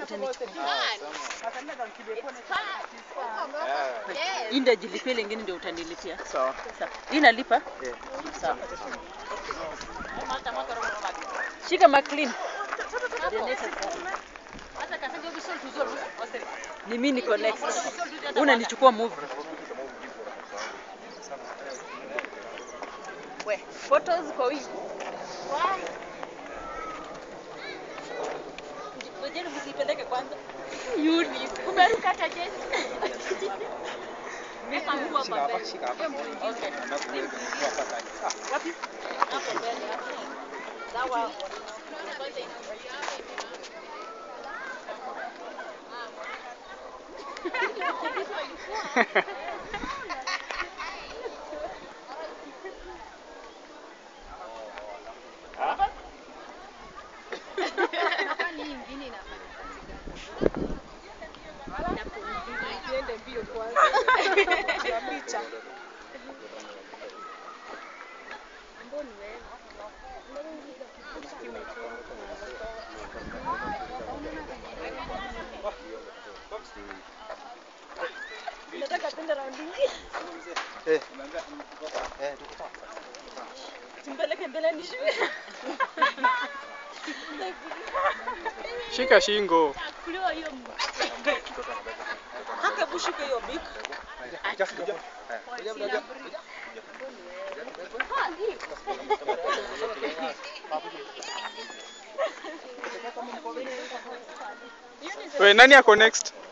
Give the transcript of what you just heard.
Hii ndio jilipia ile ingine ndio utanilipia. Sawa. Sawa. Hii nalipa? Yeah. Sawa. Shika McLean. Ni mimi niko next. Unanichukua movie. We, photos kwa wingi. Ngojeni msipeleke kwanza. Yuni, umeruka hata jezi. Weka nguo hapa mbele. Okay. Wapi? Hapo mbele. Sawa. Nataka tenda raundi hii. Eh. Eh, tuko sawa. Tumpeleke mbele nishuke. Shika shingo. Kuliwa hiyo haka bushuke hiyo bik. Just kuja. Eh, kuja, kuja. We, nani ako next?